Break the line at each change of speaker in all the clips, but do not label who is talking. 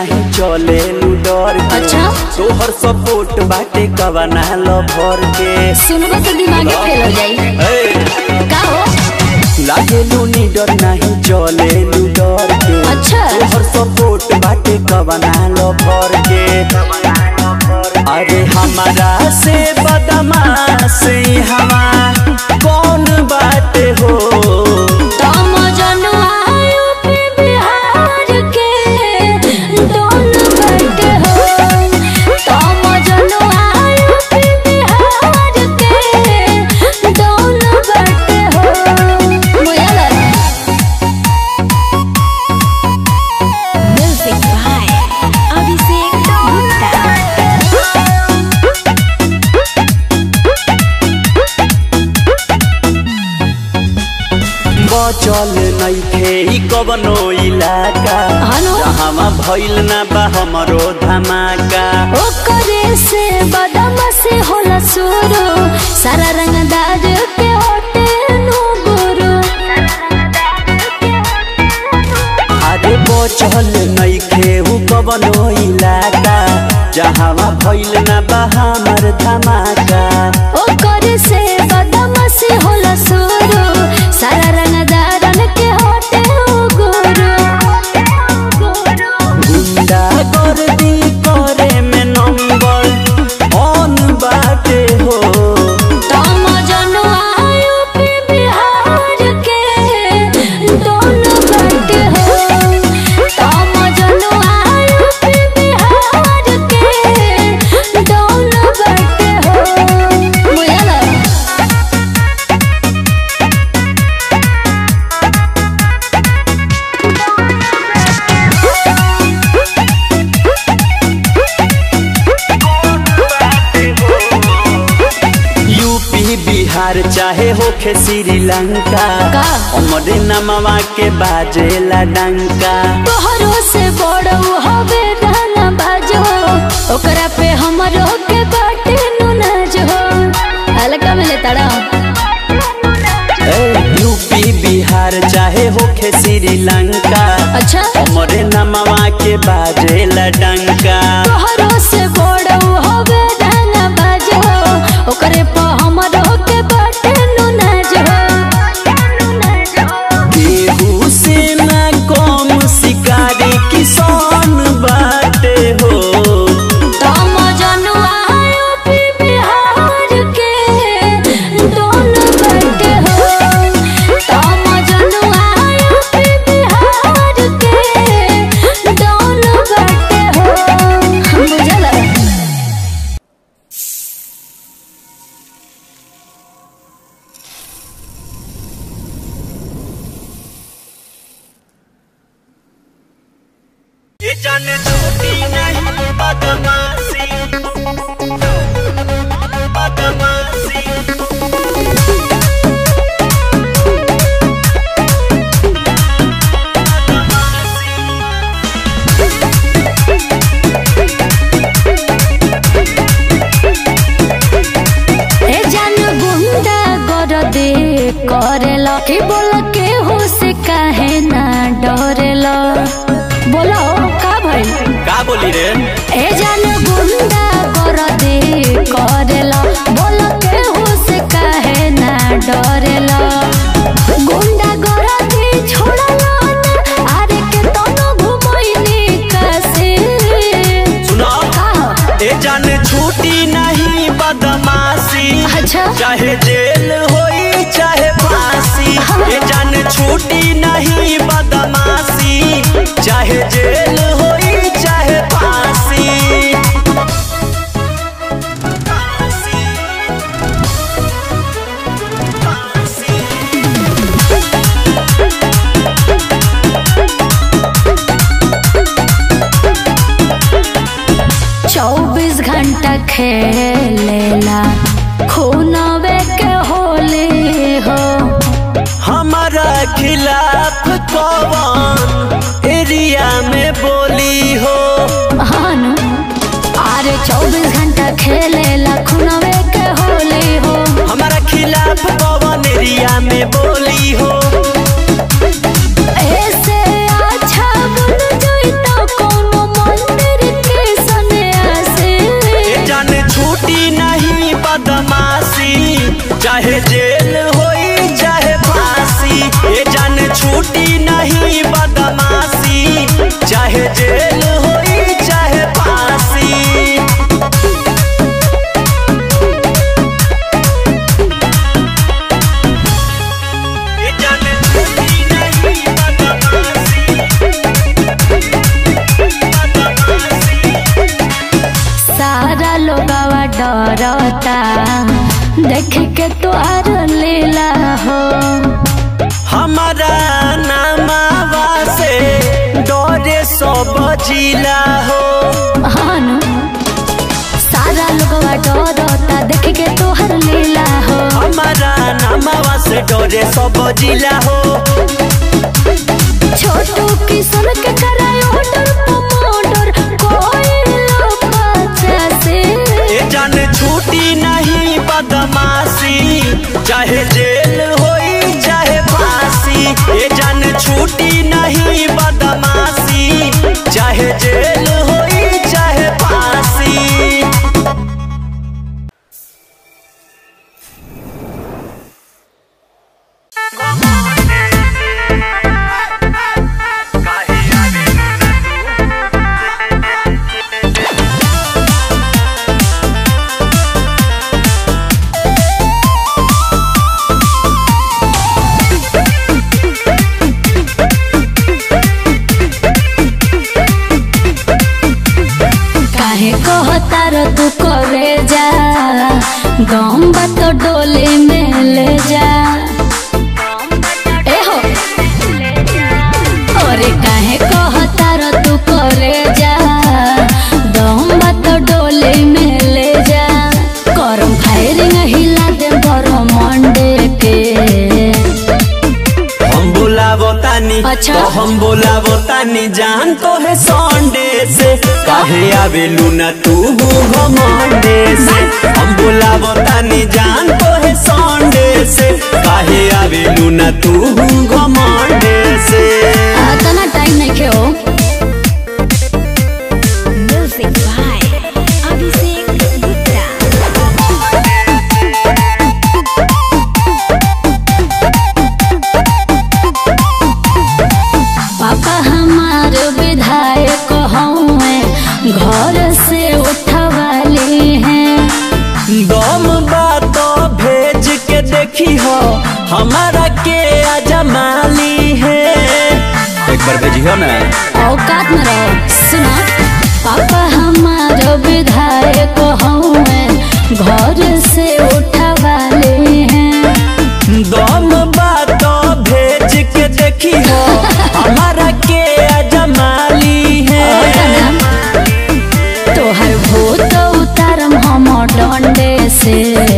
नहीं चले डर के
अच्छा?
तोहर सपोर्ट बाटे कवना लो भर के
सुनबो तो दिमागे फेल हो जाई
ए,
का हो
लागे लूनी डर नहीं चले डर के
अच्छा।
तोहर सपोर्ट बाटे कवना लो भर के अरे हमारा से बदमा से हवा कौन बाटे हो
तम जनुआ यूपी बिहार के दोनों बटे हो तम जनुआ यूपी बिहार के दोनों बटे हो मुयाला म्यूजिक बाय अभिषेक गुप्ता
बचल नइखे ई कवनो इलाका
हनो?
जहाँ भइल ना बा हमरो धमाका
ओकरे से बदम से होला सुरू सारा रंगदार के होटे नु गुरु
अरे बचल नइखे उ कवनो इलाका जहाँ भइल ना बा हमर धमाका
ओकरे से बदम से होला सुरू सारा रंगदार के होटे नु गुरु
गुंडा गर्दी करे में नंबर ऑन बाटे हो
तम जनुआ यूपी बिहार के दोनों बटे हो तम जनुआ यूपी बिहार के दोनों बटे हो मुयाला
यूपी बिहार चाहे होखे श्रीलंका
का?
हमरे नमवा के बाजेला डंका
तोहरो से बड़ हवे रहना बाजो ओकरा पे हमरो के बाटे नु नाजो हल्का में ले तड़ा
ए, यूपी बिहार चाहे होखे श्रीलंका
अच्छा
हमरे नमवा के बाजेला डंका
तोहरो से बड़ हवे रहना बाजो ओकरे पे हमरो के बाटे नु नाजो
केहू से ना कम शिकारी किसान बाटे हो
तम जनुआ यूपी बिहार के दोनों बटे हो तम जनुआ यूपी बिहार के दोनों बटे हो बुझला
ये जाने छूटी नहीं बदमाशी बदमाशी
ए जान गुंडा कर दे करेला कि बोल के हो से काहे ना डरेला बोलो का भइल
का बोली रे
ए जान गुंडा कर दे करेला बोल के हो से काहे ना डरेला गुंडा कर दे छोड़ला ना आरे के तनो घुमैनी कैसे
सुनो
का
ये जाने छूटी नहीं बदमाशी
अच्छा
चाहे जेल होई चाहे फांसी ये जाने छूटी नहीं बदमाशी चाहे जेल होई चाहे फांसी
चौबीस घंटा खेलेला खूनवे के होली हो
हमारा खिलाफ कौन एरिया में बोली हो
हानु अरे चौबीस घंटा खेलेला खूनवे के होली हो
हमारा खिलाफ कौन एरिया में बोली हो
ऐसे अच्छा बन जाई तो कोनो मन डरता देख के तोहार लीला हो
हमारा नामावा से डरे सब जिला हो
हानु सारा लोगवा डरता देख के तोहार लीला हो
हमारा नामावा से डरे सब जिला हो
छोटू किशन के कराय ऑर्डर प्रमोटर कोई लोग से
ए जान छूटी नहीं बदमाशी चाहे जेल होई चाहे फांसी ए जान छूटी नहीं बदमाशी चाहे जेल होई चाहे फांसी
काहे कहतार तू करे जा गम बात डोले में ले जा ए हो अरे काहे कहतार तू करे जा गम बात डोले में ले जा करम फायरिंग हिला दे बरो मंडे के
हम बुलावो तानी
अच्छा।
तो हम बुलावो तानी जान तो है सॉन्डे से काहे आवेलू न तू घमंडे से हम बुलावो तानी जान तो है सॉन्डे से काहे आवेलू न तू घमंडे से
तना टाइम नहीं खे हो म्यूजिक बाय अभिषेक गुप्ता पापा हमार विधायक हौवे घर से उठवाले हैं
दम बात भेज के देखी हो हमारा के अजमाली है एक बार भेजियो ना
औकात में रहो सुना पापा हमार विधायक हौवे घर से उठवाले हैं
दम बात भेज के देखी हो हमारा के अजमाली है
तोहर भूत उतारम हम डंडे से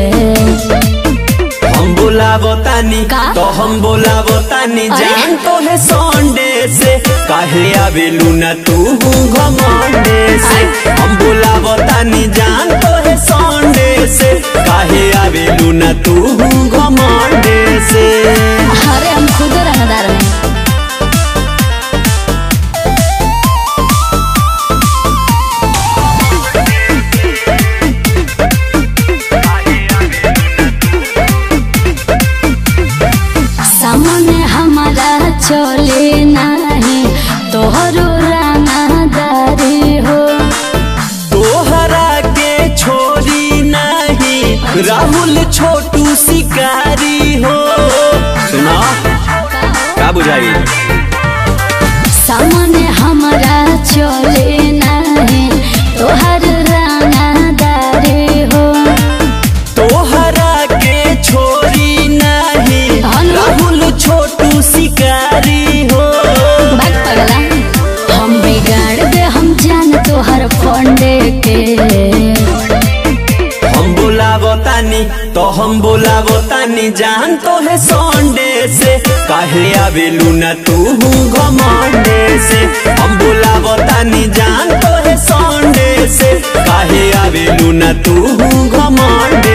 हम बुलावो तानी
का?
तो हम बुलावो तानी
अरे?
जान तो है सॉन्डे से काहे आवेलू न तू घमंडे से हम बुलावो तानी जान तो है सॉन्डे से काहे आवेलू न तू घमंडे से
अरे हम खुद रंगदार हैं सामने हमारा चले नहीं तोहरो रंगदारी हो
तोहरा के छोड़ी नहीं राहुल छोटू शिकारी हो सुना का बुझाई
सामने हमारा चले नहीं तोहर रंगदारी हो
तोहरा के छोड़ी नहीं
हनु।
राहुल छोटू शिकारी हो
बात पगला हम बिगाड़ दे हम जान तोहर फंडे के
हम बुलावो तानी तो हम बुलावो तानी जान तो है सॉन्डे से काहे आवेलू न तू घमंडे से हम बुलावो तानी जान तो है सॉन्डे से काहे आवेलू न तू घमंडे